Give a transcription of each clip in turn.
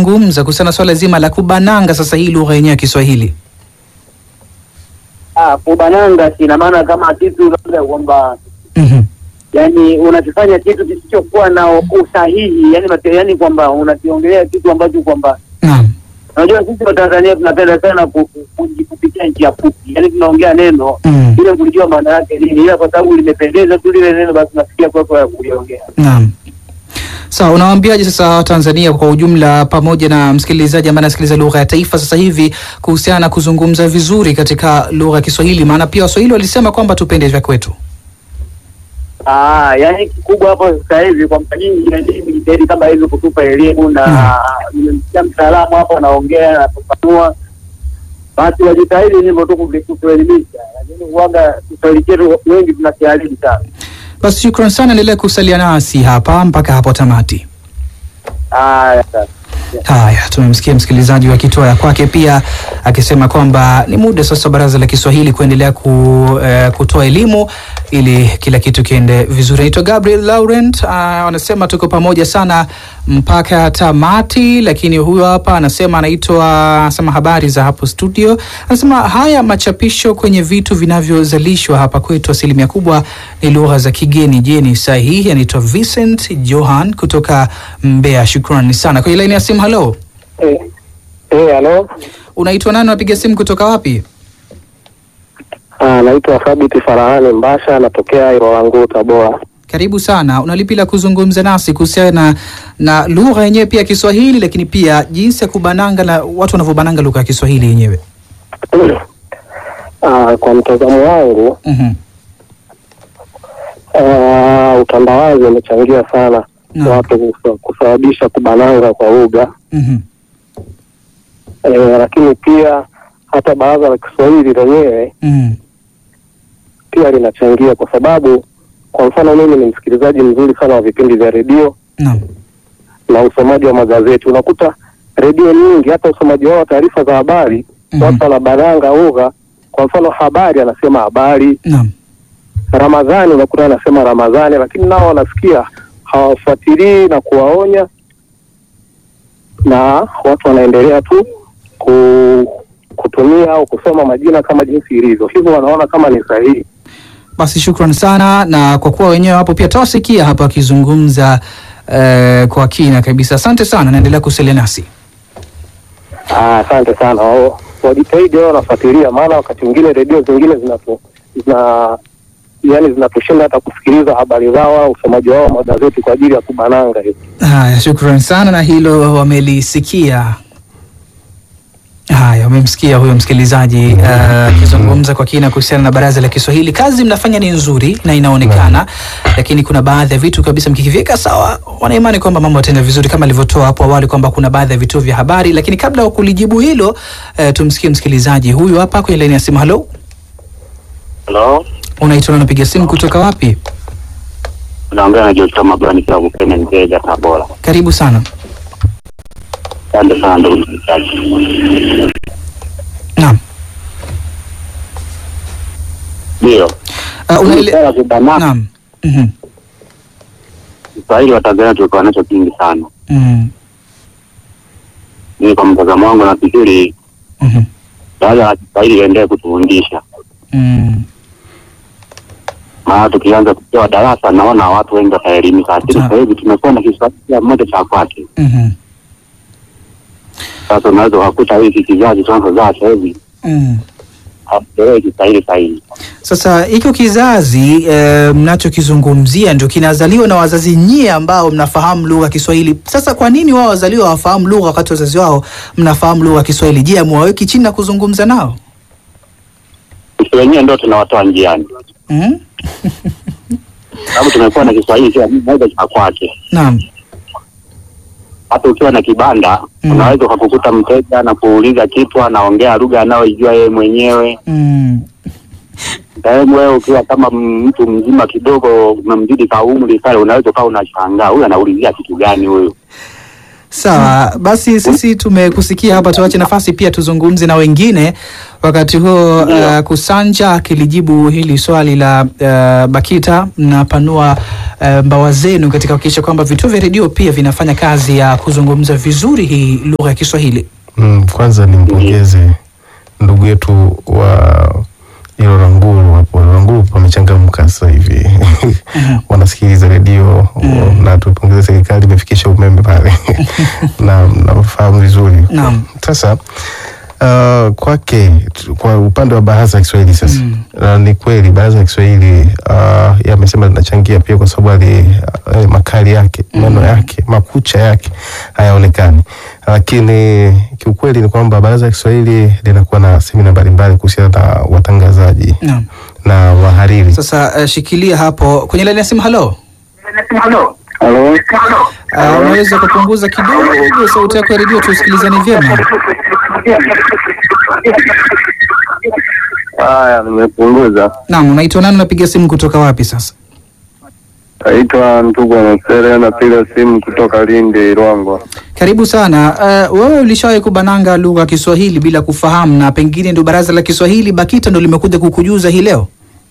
kuzungumza kuhusiana na swala zima la kubananga sasa hii lugha yenyewe ya Kiswahili? Ah, kubananga ina maana kama kitu labda kwamba Mhm. yani unakifanya kitu kisichokuwa na usahihi, yani mate, yani kwamba unakiongelea kitu ambacho kwamba Naam. unajua sisi wa Tanzania tunapenda sana ku- ku- ku- kupitia njia fupi, yani tunaongea neno Mm. bila kulijua maana yake nini, ila kwa sababu limependeza tu lile neno, basi nasikia kwako ya kuliongea. Naam. Sawa, unawaambiaje sasa Watanzania kwa ujumla pamoja na msikilizaji ambaye anasikiliza lugha ya taifa sasa hivi kuhusiana na kuzungumza vizuri katika lugha ya Kiswahili? Maana pia Waswahili walisema kwamba tupende vya kwetu. Ah, yani kikubwa hapo sasa hivi kwamba nyinyi elimu jitahidi kama hivi kutupa elimu na nimemsikia mtaalamu hapo anaongea anafafanua, basi wajitahidi hivyo tu kuvi- kutuelimisha, lakini uwaga Kiswahili chetu wengi tunakiharibu sana. Basi shukran sana, endelea kusalia nasi hapa mpaka hapo tamati. Haya sasa. Haya, tumemsikia msikilizaji akitoa ya kwake pia akisema kwamba ni muda sasa Baraza la Kiswahili kuendelea ku, eh, kutoa elimu ili kila kitu kiende vizuri. Naitwa Gabriel Laurent, uh, anasema tuko pamoja sana mpaka tamati, lakini huyo hapa anasema anaitwa anasema habari za hapo studio. Anasema haya machapisho kwenye vitu vinavyozalishwa hapa kwetu asilimia kubwa ni lugha za kigeni. Je, ni sahihi? Anaitwa Vincent Johan kutoka Mbeya. Shukrani sana. Kwenye laini ya simu, halo, Eh, eh, halo. unaitwa nani? Unapiga simu kutoka wapi? Ah, naitwa Thabiti Farahani Mbasha, anatokea Irolangu Tabora. Karibu sana. Unalipi la kuzungumza nasi kuhusiana na, na lugha yenyewe pia ya Kiswahili, lakini pia jinsi ya kubananga na watu wanavyobananga lugha ya Kiswahili yenyewe? Ah, kwa mtazamo wangu Mhm. ah, utandawazi umechangia sana Naam. watu kusa- kusababisha kubananga kwa lugha Mhm. eh, lakini pia hata baraza la Kiswahili lenyewe Mhm. pia linachangia, kwa sababu kwa mfano mimi ni msikilizaji mzuri sana wa vipindi vya redio Naam. na usomaji wa magazeti. Unakuta redio nyingi, hata usomaji wao wa taarifa za habari Mhm. watu wanabananga lugha. Kwa mfano habari, anasema habari. Naam. Ramadhani, unakuta anasema Ramadhani, lakini nao wanasikia hawafuatilii na kuwaonya, na watu wanaendelea tu ku, kutumia au kusoma majina kama jinsi ilivyo, hivyo wanaona kama ni sahihi. Basi shukran sana, na kwa kuwa wenyewe hapo pia tawasikia hapa wakizungumza eh, kwa kina kabisa. Asante sana, naendelea kusalia nasi. Ah, Asante sana, Wao- wajitahidi wao wanafuatilia, maana wakati mwingine redio zingine zinatu zina yani zinatushinda hata kusikiliza habari zao au usomaji wao wa magazeti kwa ajili ya kubananga hivi. Haya, shukran sana, na hilo wamelisikia. Haya, umemsikia huyo msikilizaji eh, akizungumza kwa kina kuhusiana na baraza la Kiswahili. Kazi mnafanya ni nzuri na inaonekana, lakini kuna baadhi ya vitu kabisa mkikiviweka sawa, wanaimani kwamba mambo yataenda vizuri, kama alivyotoa hapo awali kwamba kuna baadhi ya vituo vya habari. Lakini kabla ya kulijibu hilo, eh, tumsikie msikilizaji huyu hapa kwenye laini ya simu. Halo, Halo, unaitwa na unapiga simu kutoka wapi? unaongea na Joshua Magani Klabu Kenya Ngeja Tabora. Karibu sana. Asante sana ndugu msikilizaji. Naam. Ndio, Uh, unaele... Swala la kubanana, Naam. Mhm. Kiswahili wa Tanzania tulikuwa nacho kingi sana. Mhm. Mimi kwa mtazamo wangu nafikiri Mhm. baraza la Kiswahili liendelee kutufundisha, Mhm. maana tukianza kupewa darasa naona watu wengi wataelimika, lakini Sawa. sasa hivi tumekuwa na Kiswahili kila mmoja cha kwake. Mhm. Sasa unaweza ukakuta hiki kizazi tunachozaa sasa hivi Mhm. hakielewi Kiswahili sahihi. Sasa hiko kizazi eh, mnachokizungumzia ndio kinazaliwa na wazazi nyie ambao mnafahamu lugha ya Kiswahili. Sasa kwa nini wao wazaliwa hawafahamu lugha wakati wazazi wao mnafahamu lugha ya Kiswahili? Je, amwaweki chini na kuzungumza nao? Sisi wenyewe ndio tunawatoa njiani, Mhm. sababu tumekuwa na Kiswahili kila mmoja cha kwake. Naam. hata ukiwa na kibanda Mm. unaweza ukakukuta mteja na kuuliza kitu anaongea lugha anayoijua yeye mwenyewe. Mm. Sehemu wewe ukiwa kama mtu mzima kidogo umemzidi ka umri pale, unaweza ukawa unashangaa huyu anaulizia kitu gani huyu. Sawa, basi sisi tumekusikia hapa, tuache nafasi pia tuzungumze na wengine. Wakati huo uh, Kusanja akilijibu hili swali la uh, Bakita, mnapanua uh, mbawa zenu katika kuhakikisha kwamba vituo vya redio pia vinafanya kazi ya kuzungumza vizuri hii lugha ya Kiswahili. Mm, kwanza nimpongeze ndugu yetu wa ilo Ranguru hapo. Ranguru pamechangamka sasa hivi wanasikiliza redio na tupongeze serikali imefikisha umeme pale na nafahamu vizuri. Naam. Sasa uh, kwake tu- kwa upande wa baraza la Kiswahili sasa uh, ni kweli baraza la Kiswahili uh, yamesema linachangia pia kwa sababu ali uh, makali yake meno yake makucha yake hayaonekani, lakini kiukweli ni kwamba baraza la Kiswahili linakuwa na semina mbalimbali kuhusiana na watangazaji Naam. na wahariri. Sasa uh, shikilia hapo kwenye laini ya simu. Halo, Halo. uh, unaweza kupunguza kidogo sauti yako ya redio tusikilizane vyema? Haya, nimepunguza. Naam, unaitwa nani? Unapiga simu kutoka wapi sasa? Naitwa Ntugwa Masere, napiga simu kutoka Lindi, Rwangwa. Karibu sana. Uh, wewe ulishawahi kubananga lugha ya Kiswahili bila kufahamu, na pengine ndio baraza la Kiswahili BAKITA ndio limekuja kukujuza hii leo?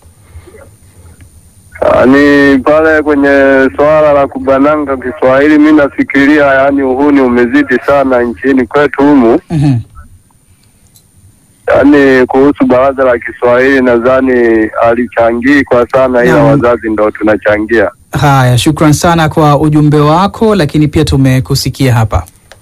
Ah, Ni pale kwenye swala la kubananga Kiswahili, mi nafikiria yaani uhuni umezidi sana nchini kwetu humu. Mhm. Yaani kuhusu baraza la Kiswahili nadhani alichangii kwa sana, ila Naam. wazazi ndo tunachangia. Haya, shukran sana kwa ujumbe wako, lakini pia tumekusikia hapa.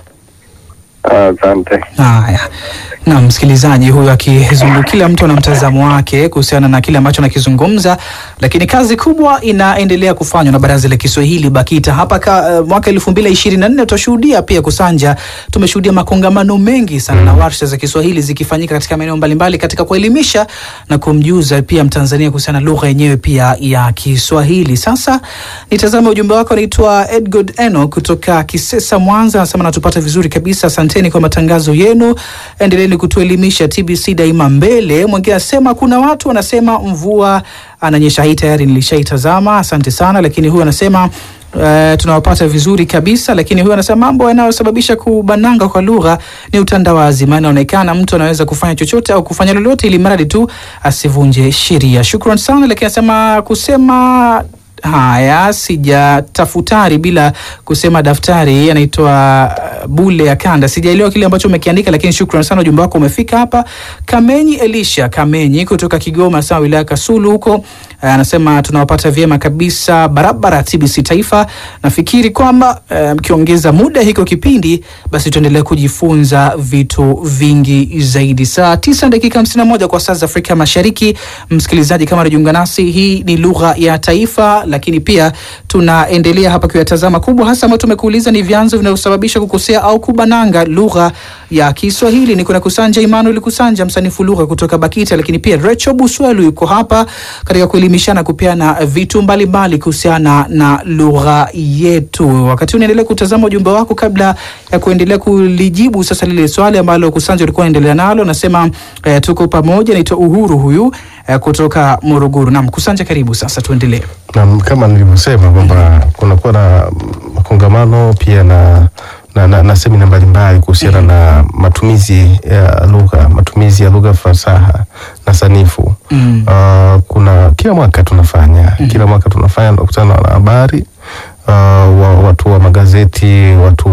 Ah, Asante. Haya, na msikilizaji huyu akizungu, kila mtu ana mtazamo wake kuhusiana na kile ambacho anakizungumza, lakini kazi kubwa inaendelea kufanywa na baraza la Kiswahili BAKITA hapa ka, uh, mwaka elfu mbili ishirini na nne tutashuhudia pia Kusanja, tumeshuhudia makongamano mengi sana na warsha za Kiswahili zikifanyika katika maeneo mbalimbali katika kuelimisha na kumjuza pia Mtanzania kuhusiana na lugha yenyewe pia ya Kiswahili. Sasa nitazame ujumbe wako, anaitwa Edgod Eno kutoka Kisesa, Mwanza, anasema natupata vizuri kabisa, asanteni kwa matangazo yenu, endeleeni kutuelimisha. TBC daima mbele. Mwingine anasema kuna watu wanasema mvua ananyesha, hii tayari nilishaitazama, asante sana. Lakini huyu anasema Uh, tunawapata vizuri kabisa, lakini huyu anasema mambo yanayosababisha kubananga kwa lugha ni utandawazi, maana inaonekana mtu anaweza kufanya chochote au kufanya lolote ili mradi tu asivunje sheria. Shukran sana, lakini anasema kusema haya sijatafutari bila kusema daftari. Anaitwa uh, Bule ya Kanda. Sijaelewa kile ambacho umekiandika, lakini shukran sana, ujumbe wako umefika hapa. Kamenyi Elisha Kamenyi kutoka Kigoma, sawa wilaya Kasulu huko, uh, anasema tunawapata vyema kabisa barabara TBC Taifa. Nafikiri kwamba uh, mkiongeza muda hiko kipindi, basi tuendelee kujifunza vitu vingi zaidi. Saa tisa dakika hamsini na moja kwa saa za Afrika Mashariki. Msikilizaji, kama unajiunga nasi, hii ni lugha ya taifa, lakini pia tunaendelea hapa kuyatazama kubwa hasa ambayo tumekuuliza ni vyanzo vinavyosababisha kukosea au kubananga lugha ya Kiswahili. Ni kuna Kusanja Emmanuel Kusanja, msanifu lugha kutoka BAKITA, lakini pia Recho Buswelu yuko hapa katika kuelimishana, kupeana vitu mbalimbali kuhusiana na lugha yetu. Wakati unaendelea kutazama ujumbe wako, kabla ya kuendelea kulijibu sasa lile swali ambalo Kusanja ulikuwa unaendelea nalo, nasema eh, tuko pamoja. Naitwa Uhuru huyu eh, kutoka Morogoro. Naam, Kusanja, karibu sasa, tuendelee. na kama nilivyosema kwamba kunakuwa na makongamano pia na na, na, na semina mbalimbali kuhusiana na matumizi ya lugha matumizi ya lugha fasaha na sanifu Mm. uh, kuna kila mwaka tunafanya kila mwaka tunafanya tunakutana na wanahabari uh, wa, watu wa magazeti watu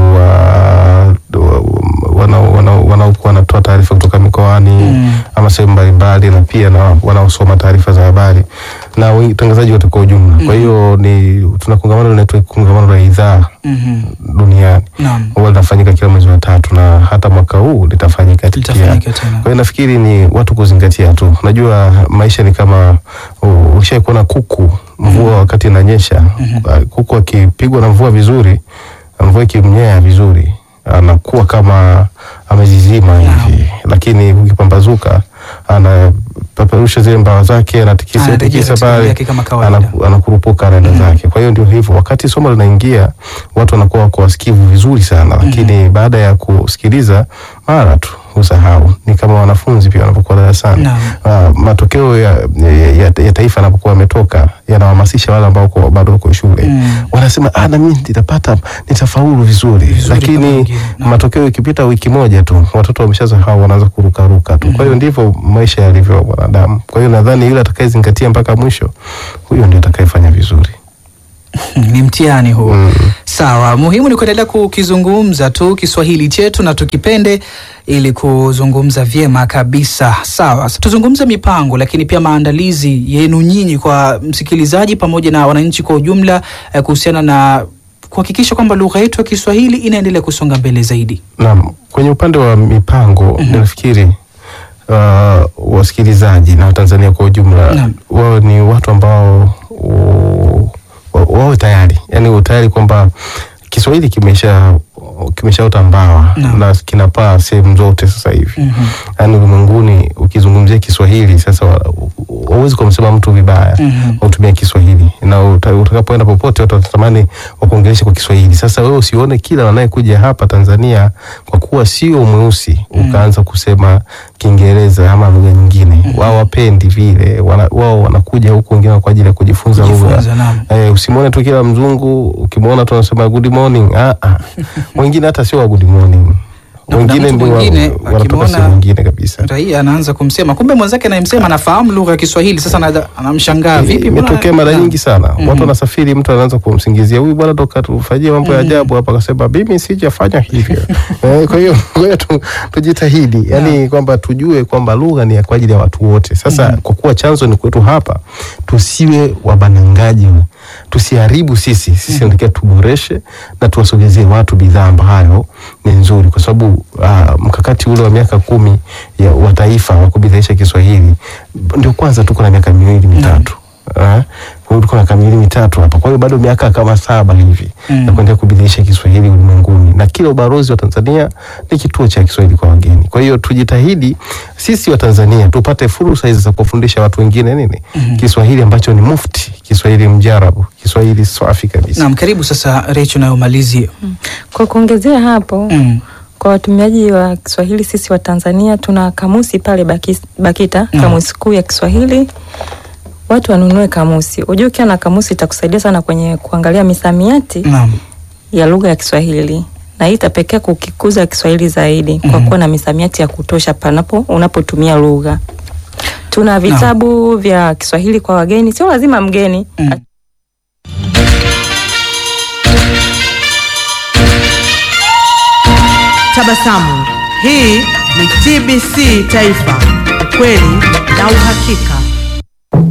wa wanaokuwa wana, wana, wanatoa taarifa kutoka mikoani Mm. ama sehemu mbalimbali na pia na wanaosoma taarifa za habari na watangazaji wote kwa ujumla. Kwa hiyo ni tuna kongamano linaitwa kongamano la idhaa Mhm. duniani Naam. huwa linafanyika kila mwezi wa tatu na hata mwaka huu litafanyika pia. Litafanyika tena. Kwa hiyo nafikiri ni watu kuzingatia tu. Unajua maisha ni kama uh, ushai kuona kuku mvua wakati inanyesha uh, kuku akipigwa na mvua vizuri, mvua ikimnyea vizuri anakuwa kama amezizima hivi, lakini ukipambazuka anapeperusha zile mbawa zake anatikisa Anarejea tikisa katika hali pale yake kama kawaida. anaku- anakurupuka anaenda zake. Kwa hiyo ndio hivyo, wakati somo linaingia watu wanakuwa wako wasikivu vizuri sana, lakini baada ya kusikiliza mara tu husahau. Ni kama wanafunzi pia wanapokuwa darasani Naam. uh, matokeo ya, ya, ya taifa yanapokuwa yametoka yanawahamasisha wale ambao wako- bado wako shule Mm. wanasema ah, na mimi nitapata nitafaulu vizuri, Vizuri kama lakini wengine. Naam. matokeo ikipita wiki moja tu watoto wameshasahau, wanaanza kurukaruka tu. Kwa hiyo ndivyo maisha yalivyo wanadamu. Kwa hiyo nadhani yule atakayezingatia mpaka mwisho, huyo ndio atakayefanya vizuri. ni mtihani huu Mm. sawa muhimu ni kuendelea kukizungumza tu kiswahili chetu na tukipende ili kuzungumza vyema kabisa sawa Sasa tuzungumze mipango lakini pia maandalizi yenu nyinyi kwa msikilizaji pamoja na wananchi kwa ujumla eh, kuhusiana na kuhakikisha kwamba lugha yetu ya kiswahili inaendelea kusonga mbele zaidi Naam, kwenye upande wa mipango nafikiri uh, wasikilizaji na Watanzania kwa ujumla Naam. wao ni watu ambao uh, wa- wawe tayari, yani tayari kwamba Kiswahili kimesha kimeshaota mbawa Naam. na kinapaa sehemu zote sasa hivi Mhm. yaani ulimwenguni ukizungumzia Kiswahili sasa wa- hauwezi kumsema mtu vibaya Mhm. utumia Kiswahili na uta- utakapoenda popote watu watatamani wakuongeleshe kwa Kiswahili. Sasa wewe usione kila wanayekuja hapa Tanzania kwa kuwa sio mweusi ukaanza kusema Kiingereza ama lugha nyingine. Wao wapendi vile, wana- wao wanakuja huku wengine kwa ajili ya kujifunza Kujifunza, lugha. naam. Eh, usimwone tu kila mzungu ukimwona tu anasema good morning. Ah, ah. Wengine hata sio wa good morning. Na kuna Wengine mtu ndio wa- mwingine wanatoka akimwona- sehemu nyingine kabisa. raia anaanza kumsema kumbe mwenzake anayemsema anafahamu lugha ya kiswahili sasa ana- anamshangaa vipi mbona- imetokea mara Naam. nyingi sana Mhm. watu wanasafiri mtu anaanza kumsingizia huyu bwana toka tufanyie mambo ya ajabu hapa akasema mimi sijafanya hivyo Eh, kwa hiyo kwa hiyo tu, tujitahidi yani kwamba tujue kwamba lugha ni ya kwa ajili ya watu wote sasa kwa kuwa chanzo ni kwetu hapa tusiwe wabanangaji tusiharibu sisi sisi natakiwa tuboreshe na tuwasogezie watu bidhaa ambayo ni nzuri kwa sababu ah, mkakati ule wa miaka kumi ya wa taifa wa kubidhaisha Kiswahili ndio kwanza tuko na miaka miwili mitatu Eh, kwa hiyo tuko na kamili mitatu hapa. Kwa hiyo bado miaka kama saba hivi Mm. ya kuendelea kubadilisha Kiswahili ulimwenguni, na kila ubalozi wa Tanzania ni kituo cha Kiswahili kwa wageni. Kwa hiyo tujitahidi sisi wa Tanzania tupate fursa hizi za kuwafundisha watu wengine nini Kiswahili ambacho ni mufti, Kiswahili mjarabu, Kiswahili safi kabisa. naam karibu sasa recho nayo malizie Kwa kuongezea hapo mm. kwa watumiaji wa Kiswahili sisi wa Tanzania tuna kamusi pale Bakis, Bakita Mm. kamusi kuu ya Kiswahili. Watu wanunue kamusi. Unajua ukiwa na kamusi itakusaidia sana kwenye kuangalia misamiati naam ya lugha ya Kiswahili na hii itapekea kukikuza Kiswahili zaidi kwa Mhm. kuwa na misamiati ya kutosha panapo unapotumia lugha. Tuna vitabu vya Kiswahili kwa wageni, sio lazima mgeni. Mm. Tabasamu. Hii ni TBC Taifa, ukweli na uhakika.